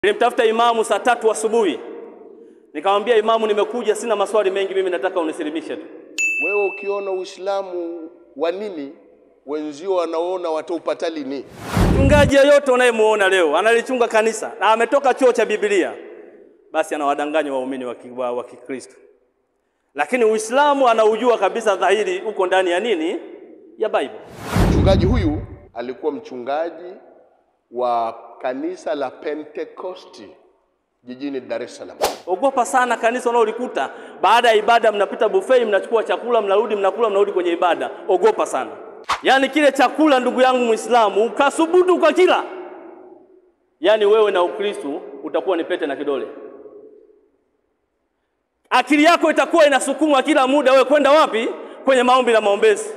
Nilimtafuta imamu saa tatu asubuhi, nikamwambia imamu, nimekuja sina maswali mengi, mimi nataka unisilimishe tu. Wewe ukiona Uislamu wa nini, wenzio wanaona wataupata lini? Mchungaji yeyote unayemuona leo analichunga kanisa na ametoka chuo cha Biblia, basi anawadanganya waumini wa ki- wa wa Kikristo, lakini Uislamu anaujua kabisa dhahiri uko ndani ya nini, ya Bible. Mchungaji huyu alikuwa mchungaji wa kanisa la Pentekosti jijini Dar es Salaam. Ogopa sana kanisa unaolikuta baada ya ibada, mnapita buffet, mnachukua chakula, mnarudi, mnakula, mnarudi kwenye ibada. Ogopa sana. Yaani kile chakula, ndugu yangu Muislamu, ukasubutu kwa kila, yaani wewe na Ukristo utakuwa ni pete na kidole. Akili yako itakuwa inasukumwa kila muda, wewe kwenda wapi? Kwenye maombi na maombezi.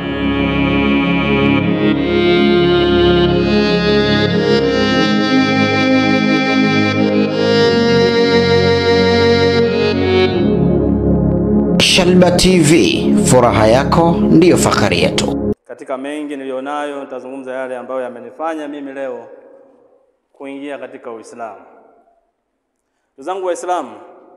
Shalba TV, furaha yako ndiyo fahari yetu. Katika mengi nilionayo, nitazungumza yale ambayo yamenifanya mimi leo kuingia katika Uislamu. Ndugu zangu Waislamu,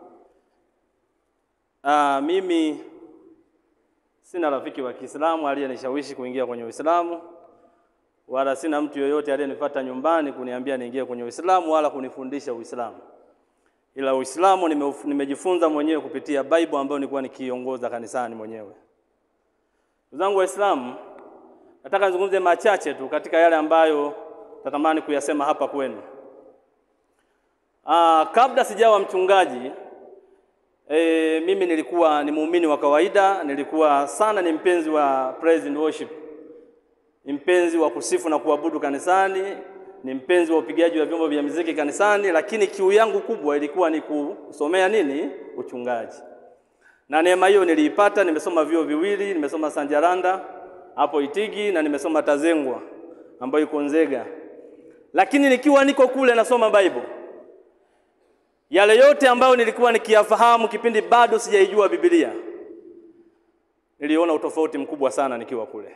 ah, mimi sina rafiki wa Kiislamu aliyenishawishi kuingia kwenye Uislamu, wala sina mtu yoyote aliyenifuata nyumbani kuniambia niingie kwenye Uislamu wala kunifundisha Uislamu, ila Uislamu nimeuf- nimejifunza mwenyewe kupitia Bible ambayo nilikuwa nikiongoza kanisani mwenyewe. Ndugu zangu Waislamu, nataka nizungumze machache tu katika yale ambayo natamani kuyasema hapa kwenu. Aa, kabla sijawa mchungaji e, mimi nilikuwa ni muumini wa kawaida, nilikuwa sana ni mpenzi wa praise and worship, ni mpenzi wa kusifu na kuabudu kanisani, ni mpenzi wa upigaji wa vyombo vya muziki kanisani, lakini kiu yangu kubwa ilikuwa ni kusomea nini? Uchungaji na neema hiyo niliipata. Nimesoma vyuo viwili, nimesoma Sanjaranda hapo Itigi na nimesoma Tazengwa ambayo iko Nzega. Lakini nikiwa niko kule nasoma Bible, yale yote ambayo nilikuwa nikiyafahamu kipindi bado sijaijua Biblia, niliona utofauti mkubwa sana nikiwa kule.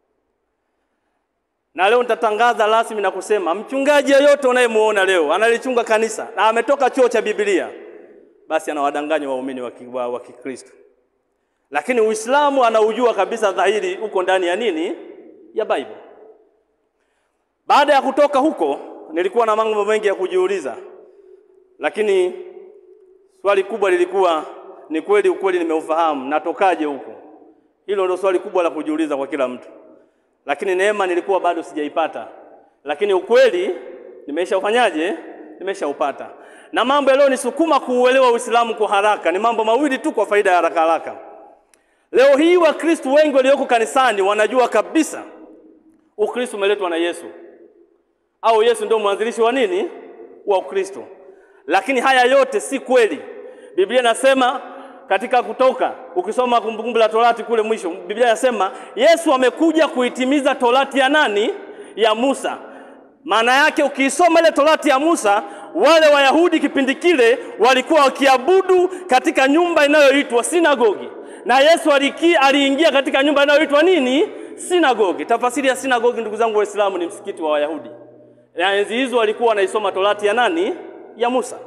Na leo nitatangaza rasmi na kusema mchungaji yeyote unayemuona leo analichunga kanisa na ametoka chuo cha Biblia, basi anawadanganya waumini wa ki- wa wa Kikristo, lakini Uislamu anaujua kabisa dhahiri uko ndani ya nini, ya Bible. Baada ya kutoka huko, nilikuwa na mambo mengi ya kujiuliza, lakini swali kubwa lilikuwa ni kweli ukweli nimeufahamu, natokaje huko? Hilo ndio swali kubwa la kujiuliza kwa kila mtu, lakini neema nilikuwa bado sijaipata, lakini ukweli nimeshaufanyaje? Nimeshaupata. Na mambo yaliyonisukuma kuuelewa Uislamu kwa haraka ni mambo mawili tu, kwa faida ya haraka haraka. Leo hii Wakristo wengi walioko kanisani wanajua kabisa Ukristo umeletwa na Yesu au Yesu ndio mwanzilishi wa nini wa Ukristo, lakini haya yote si kweli. Biblia inasema katika Kutoka, ukisoma Kumbukumbu la Torati kule mwisho, Biblia inasema Yesu amekuja kuitimiza Torati ya nani? Ya Musa. Maana yake ukiisoma ile Torati ya Musa, wale Wayahudi kipindi kile walikuwa wakiabudu katika nyumba inayoitwa sinagogi, na Yesu aliki, aliingia katika nyumba inayoitwa nini? Sinagogi. Tafasiri ya sinagogi, ndugu zangu Waislamu, ni msikiti wa Wayahudi. Na enzi hizo walikuwa wanaisoma Torati ya nani? Ya Musa,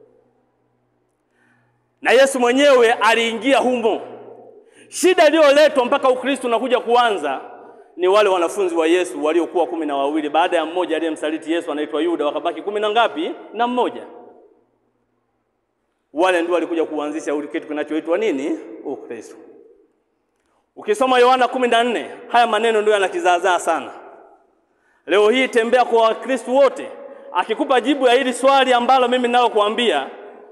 na Yesu mwenyewe aliingia humo. Shida iliyoletwa mpaka Ukristo unakuja kuanza ni wale wanafunzi wa Yesu waliokuwa kumi na wawili baada ya mmoja aliyemsaliti Yesu anaitwa Yuda, wakabaki kumi na ngapi? Na mmoja. Wale ndio walikuja kuanzisha ule kitu kinachoitwa nini? Ukristo. Ukisoma Yohana kumi na nne haya maneno ndio yanakizaazaa sana. Leo hii tembea kwa Wakristo wote, akikupa jibu ya hili swali ambalo mimi nalo kuambia,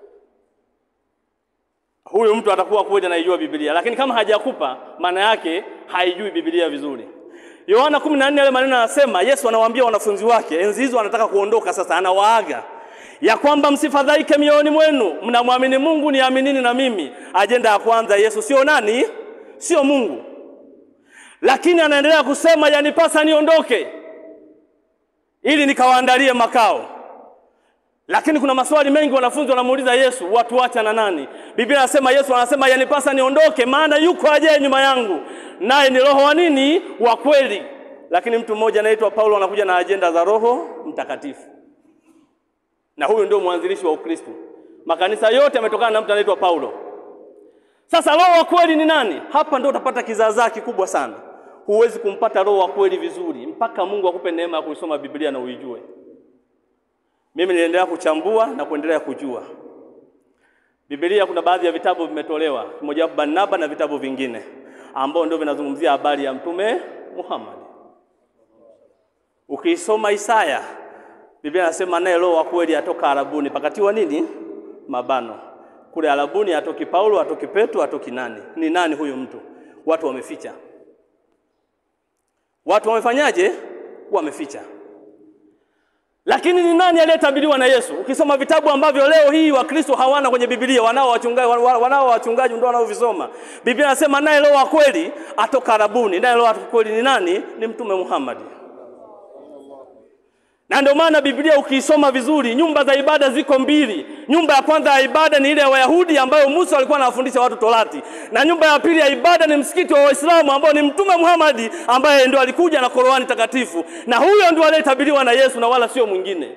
huyu mtu atakuwa kweli anaijua Biblia, lakini kama hajakupa maana yake haijui Biblia vizuri. Yohana 14 yale maneno anasema, Yesu anawaambia wanafunzi wake, enzi hizo anataka kuondoka sasa, anawaaga ya kwamba msifadhaike mioyoni mwenu, mnamwamini Mungu, niaminini na mimi. Ajenda ya kwanza, Yesu sio nani? Sio Mungu, lakini anaendelea kusema, yanipasa niondoke ili nikawaandalie makao. Lakini kuna maswali mengi wanafunzi wanamuuliza Yesu, watu wacha na nani? Biblia anasema Yesu anasema yanipasa niondoke, maana yuko ajaye nyuma yangu, naye ni Roho wa nini? Wa kweli. Lakini mtu mmoja anaitwa Paulo anakuja na ajenda za Roho Mtakatifu. na huyu ndio mwanzilishi wa Ukristo. Makanisa yote yametokana na mtu anaitwa Paulo. Sasa roho wa kweli ni nani? Hapa ndio utapata kizaazaa kikubwa sana. Huwezi kumpata roho wa kweli vizuri mpaka Mungu akupe neema ya kuisoma Biblia na uijue. Mimi niliendelea kuchambua na kuendelea kujua Biblia. Kuna baadhi ya vitabu vimetolewa, kimojawapo Barnaba na vitabu vingine ambao ndio vinazungumzia habari ya Mtume Muhammad. Ukiisoma Isaya, Biblia inasema naye roho wa kweli atoka Arabuni, pakatiwa nini? Mabano. Kule Arabuni atoki Paulo, atoki Petro, atoki nani? Ni nani huyu mtu? Watu wameficha. Watu wamefanyaje? Wameficha. Lakini ni nani aliyetabiriwa na Yesu? Ukisoma vitabu ambavyo leo hii Wakristo hawana kwenye Biblia, wanao wachungaji, wanao wachungaji ndio wanaovisoma. Biblia inasema naye roho wa kweli atoka Arabuni. Naye roho wa kweli ni nani? Ni Mtume Muhammad. Na ndio maana Biblia ukiisoma vizuri, nyumba za ibada ziko mbili. Nyumba ya kwanza ya ibada ni ile ya Wayahudi ambayo Musa alikuwa anawafundisha watu Torati, na nyumba ya pili ya ibada ni msikiti wa Waislamu ambao ni Mtume Muhammad ambaye ndio alikuja na Qur'ani takatifu, na huyo ndio aliyetabiriwa na Yesu na wala sio mwingine.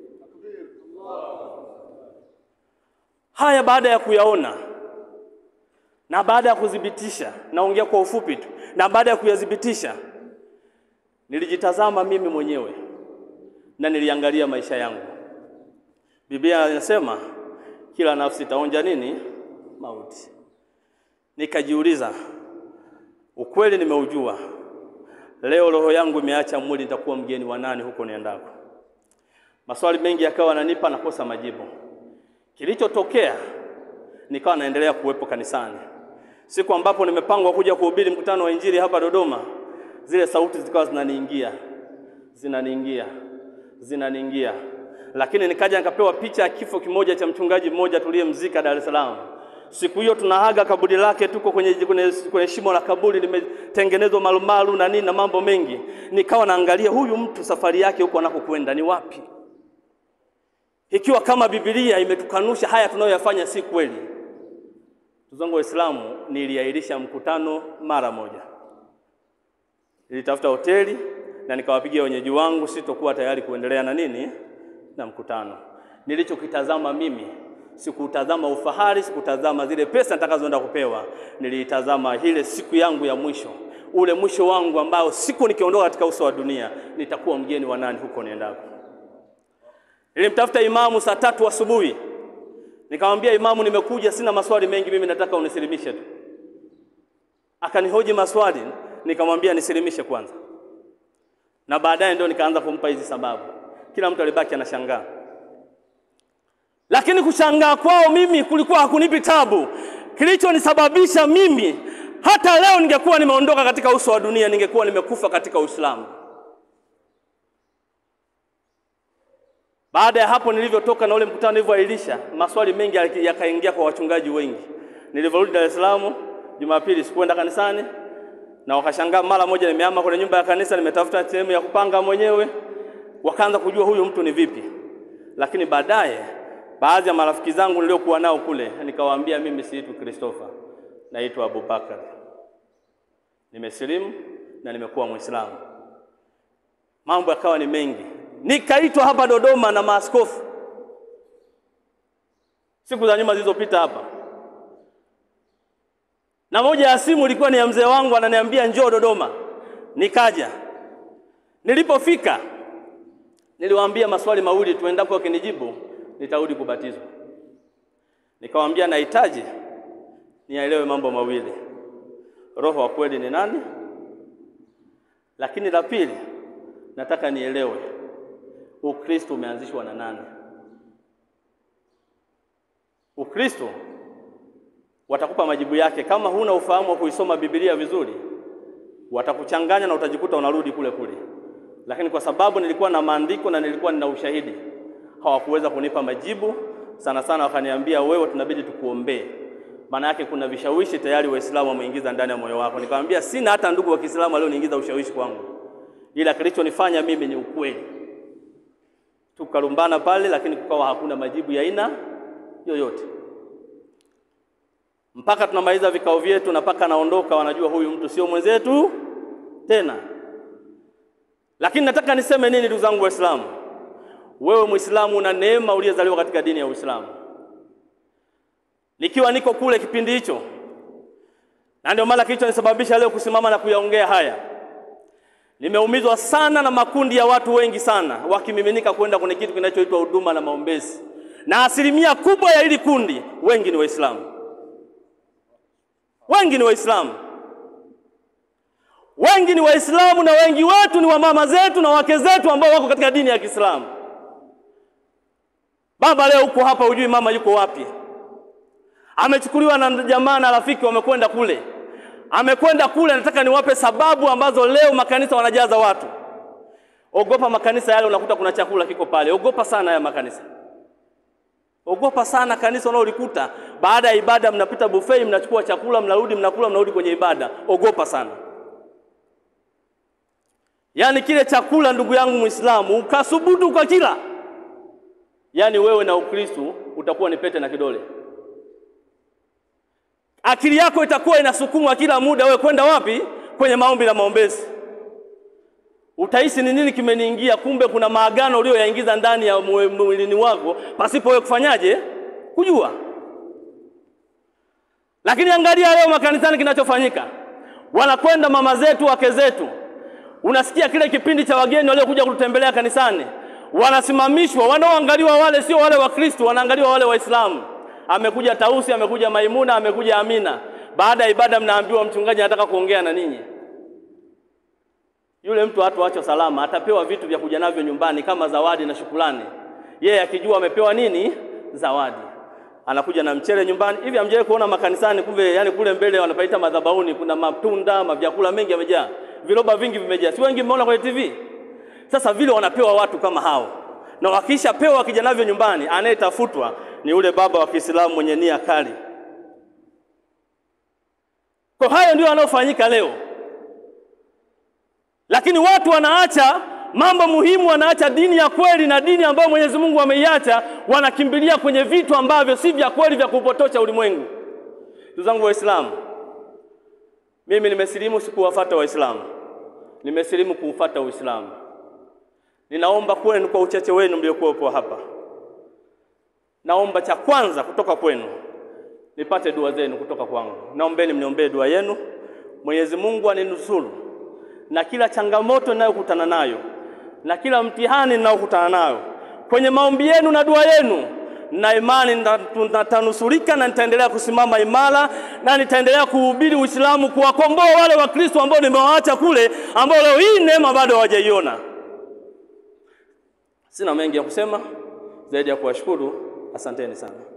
Haya baada ya kuyaona na baada ya kudhibitisha, naongea kwa ufupi tu, na baada ya kuyadhibitisha, nilijitazama mimi mwenyewe na niliangalia maisha yangu. Biblia inasema kila nafsi itaonja nini? Mauti. Nikajiuliza, ukweli nimeujua, leo roho yangu imeacha mwili, nitakuwa mgeni wa nani huko niendako? Maswali mengi yakawa nanipa nakosa majibu. Kilichotokea, nikawa naendelea kuwepo kanisani. Siku ambapo nimepangwa kuja kuhubiri mkutano wa Injili hapa Dodoma, zile sauti zikawa zinaniingia zinaniingia zinaniingia, lakini nikaja nikapewa picha ya kifo kimoja cha mchungaji mmoja tuliyemzika Dar es Salaam. Siku hiyo tunaaga kaburi lake, tuko kwenye, kwenye, kwenye shimo la kaburi limetengenezwa malumalu na nini na mambo mengi. Nikawa naangalia huyu mtu safari yake huko anakokwenda ni wapi, ikiwa kama Biblia imetukanusha haya tunayoyafanya si kweli. Ndugu zangu Waislamu, niliahirisha mkutano mara moja, nilitafuta hoteli na nikawapigia wenyeji wangu, sitokuwa tayari kuendelea na nini na mkutano. Nilichokitazama mimi sikutazama ufahari, sikutazama zile pesa nitakazoenda kupewa, niliitazama ile siku yangu ya mwisho, ule mwisho wangu ambao siku nikiondoka katika uso wa dunia nitakuwa mgeni wa nani huko niendako. Nilimtafuta imamu saa tatu asubuhi, nikamwambia imamu, nimekuja sina maswali mengi, mimi nataka unisilimishe tu. Akanihoji maswali, nikamwambia nisilimishe kwanza na baadaye ndio nikaanza kumpa hizi sababu. Kila mtu alibaki anashangaa, lakini kushangaa kwao mimi kulikuwa hakunipi tabu. Kilichonisababisha mimi, hata leo ningekuwa nimeondoka katika uso wa dunia, ningekuwa nimekufa katika Uislamu. Baada ya hapo nilivyotoka na ule mkutano nilivyoahirisha, maswali mengi yakaingia kwa wachungaji wengi. Nilivyorudi Dar es Salaam Jumapili, sikuenda kanisani na wakashangaa mara moja, nimehama kwenye nyumba ya kanisa, nimetafuta sehemu ya kupanga mwenyewe. Wakaanza kujua huyu mtu ni vipi, lakini baadaye baadhi ya marafiki zangu niliokuwa nao kule, nikawaambia mimi siitwi Christopher, naitwa Abubakar, nimesilimu na nimekuwa Muislamu. Mambo yakawa ni mengi, nikaitwa hapa Dodoma na maaskofu siku za nyuma zilizopita hapa na moja ya simu ilikuwa ni ya mzee wangu, ananiambia njoo Dodoma. Nikaja, nilipofika niliwaambia maswali mawili tu, endapo wakinijibu nitarudi kubatizwa. Nikawaambia nahitaji nielewe mambo mawili, roho wa kweli ni nani, lakini la pili nataka nielewe Ukristo umeanzishwa na nani. Ukristo watakupa majibu yake. Kama huna ufahamu wa kuisoma Biblia vizuri, watakuchanganya na utajikuta unarudi kule kule. Lakini kwa sababu nilikuwa na maandiko na nilikuwa nina ushahidi, hawakuweza kunipa majibu. Sana sana wakaniambia, wewe tunabidi tukuombee, maana yake kuna vishawishi tayari Waislamu wameingiza ndani ya moyo wako. Nikamwambia sina hata ndugu wa Kiislamu alioniingiza ushawishi kwangu, ila kilichonifanya mimi ni ukweli. Tukalumbana pale, lakini kukawa hakuna majibu ya aina yoyote mpaka tunamaliza vikao vyetu na mpaka naondoka, wanajua huyu mtu sio mwenzetu tena. Lakini nataka niseme nini, ndugu zangu Waislamu? wewe Muislamu una neema uliyezaliwa katika dini ya Uislamu. Nikiwa niko kule kipindi hicho, na ndio maana kilichonisababisha leo kusimama na kuyaongea haya, nimeumizwa sana na makundi ya watu wengi sana wakimiminika kwenda kwenye kitu kinachoitwa huduma na maombezi, na asilimia kubwa ya hili kundi wengi ni Waislamu, wengi ni Waislamu wengi ni Waislamu na wengi wetu ni wamama zetu na wake zetu ambao wako katika dini ya Kiislamu. Baba, leo uko hapa, hujui mama yuko wapi. Amechukuliwa na jamaa na rafiki, wamekwenda kule, amekwenda kule. Nataka niwape sababu ambazo leo makanisa wanajaza watu. Ogopa makanisa yale, unakuta kuna chakula kiko pale. Ogopa sana haya makanisa, ogopa sana kanisa unaolikuta baada ya ibada, mnapita buffet, mnachukua chakula, mnarudi, mnakula, mnarudi kwenye ibada. Ogopa sana. Yaani kile chakula ndugu yangu Muislamu ukasubutu kwa kila, yaani wewe na Ukristo utakuwa ni pete na kidole. Akili yako itakuwa inasukumwa kila muda, wewe kwenda wapi? Kwenye maombi na maombezi. Utahisi ni nini kimeniingia, kumbe kuna maagano uliyoyaingiza ndani ya mwilini wako pasipo wewe kufanyaje, kujua. Lakini angalia leo makanisani kinachofanyika, wanakwenda mama zetu, wake zetu Unasikia kile kipindi cha wageni waliokuja kututembelea kanisani, wanasimamishwa. Wanaoangaliwa wale sio wale wa Kristo, wanaangaliwa wale Waislamu. Amekuja Tausi, amekuja Maimuna, amekuja Amina. Baada ya ibada, mnaambiwa mchungaji anataka kuongea na ninyi. Yule mtu hatoachwa salama, atapewa vitu vya kuja navyo nyumbani kama zawadi na shukrani. Yeye akijua amepewa nini? Zawadi. Anakuja na mchele nyumbani. Hivi amjaye kuona makanisani, kumbe yani kule mbele wanapaita madhabahuni, kuna matunda, mavyakula mengi yamejaa viroba vingi vimejaa, si wengi mmeona kwenye TV? Sasa vile wanapewa watu kama hao, na wakisha pewa wakija navyo nyumbani, anayetafutwa ni yule baba wa Kiislamu mwenye nia kali. Kwa hayo ndio yanayofanyika leo, lakini watu wanaacha mambo muhimu, wanaacha dini ya kweli na dini ambayo Mwenyezi Mungu ameiacha, wanakimbilia kwenye vitu ambavyo si vya kweli vya kupotosha ulimwengu. Ndugu zangu Waislamu, mimi nimesilimu sikuwafuata Waislamu, nimesilimu kuufuata Uislamu. Ninaomba kwenu kwa uchache wenu mliokuwepo hapa, naomba cha kwanza kutoka kwenu nipate dua zenu kutoka kwangu. Naombeni mniombee dua yenu, Mwenyezi Mungu aninusuru na kila changamoto ninayokutana nayo na kila mtihani ninayokutana nayo kwenye maombi yenu na dua yenu na imani nitanusurika na nitaendelea kusimama imara na nitaendelea kuhubiri Uislamu, kuwakomboa wale Wakristo ambao nimewaacha kule, ambao leo hii neema bado hawajaiona. Sina mengi ya kusema zaidi ya kuwashukuru. Asanteni sana.